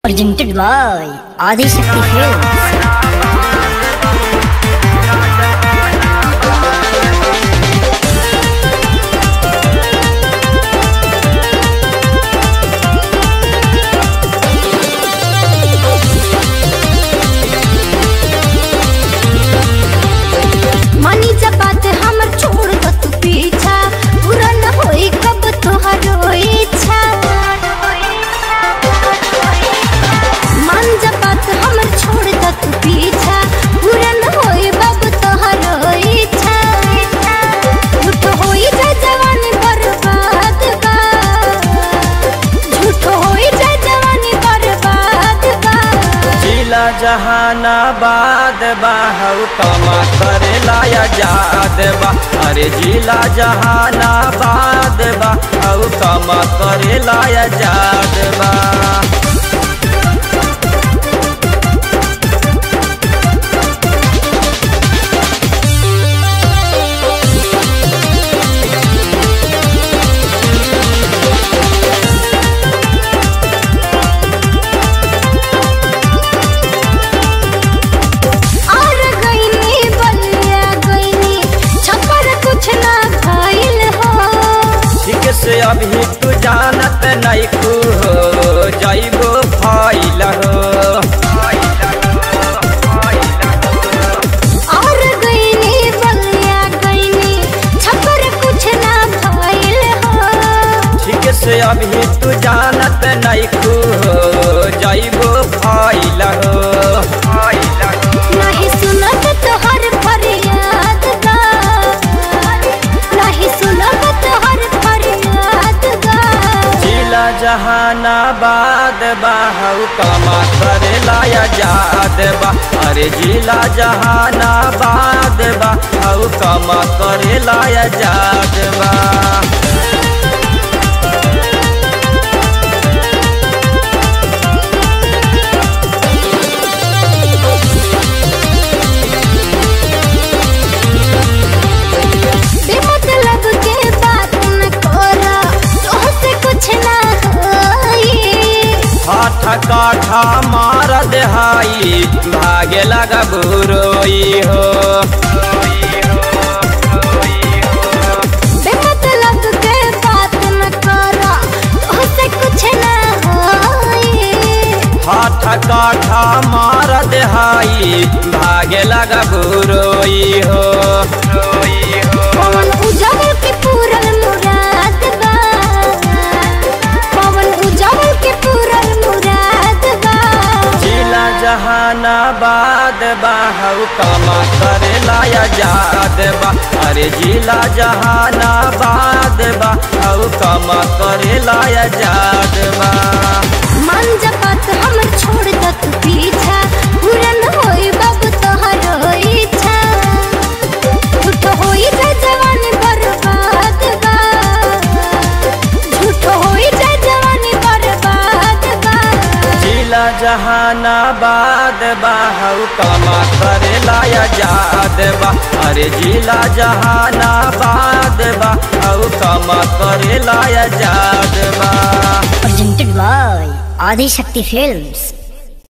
Presented by Adi Shakti Films. मानी जा बात हमर छोड़ दो तू पीछा पूरा न होई कब तोहरो इच्छा मान जा बात हमर छोड़ दो तू पीछा पूरा न होई बब तोहरो इच्छा झूठ होई जा जवानी बर्बाद बा झूठ होई जा जवानी बर्बाद बा जिला जहानाबाद बा हऊ कमा करेला आजाद बा अरे जिला जहानाबाद बा हऊ कमा करेला आजाद बा और गईनी बलिया गईनी छपर कुछ ना भइल हो ठीक से अभी तू जानत नहीं कू हो जाइबो फाइल हो और गईनी बलिया गईनी छपर कुछ ना भइल हो ठीक से अभी तू जानत नहीं कू हो जाइबो फाइल हो नहीं सुनत तोहर फरियाद बा नहीं सुनत तोहर फरियाद बा जिला जहानाबाद बा हऊ कमा करेला आजाद बा अरे जिला जहानाबाद बा हऊ कमा करेला आजाद बा बेमतलब के बात न करा तोहसे कुछ ना होई हाथ काठा मार देहाई भागे लगा बुरोई हो बेमतलब के बात न करा तोहसे कुछ ना होई हाथ काठा मार देहाई भागे लगा बुरोई हो पवन उजावल के पूरल मुराद बा पवन उजावल के पूरल मुराद बा जिला जहानाबाद बा हऊ कमा करेला आजाद बा अरे जिला जहानाबाद बा हऊ कमा करेला आजाद बा मन जपत हम छोड़ द तू पीछा पूरन होई बाबू तोहरो इच्छा झूठ होई जा जवानी बर्बाद बा झूठ होई जा जवानी बर्बाद बा जिला जहानाबाद बा हऊ कमा करेला आजाद बा अरे जिला जहानाबाद बा हऊ कमा करेला आजाद बा Presented by Adi Shakti Films.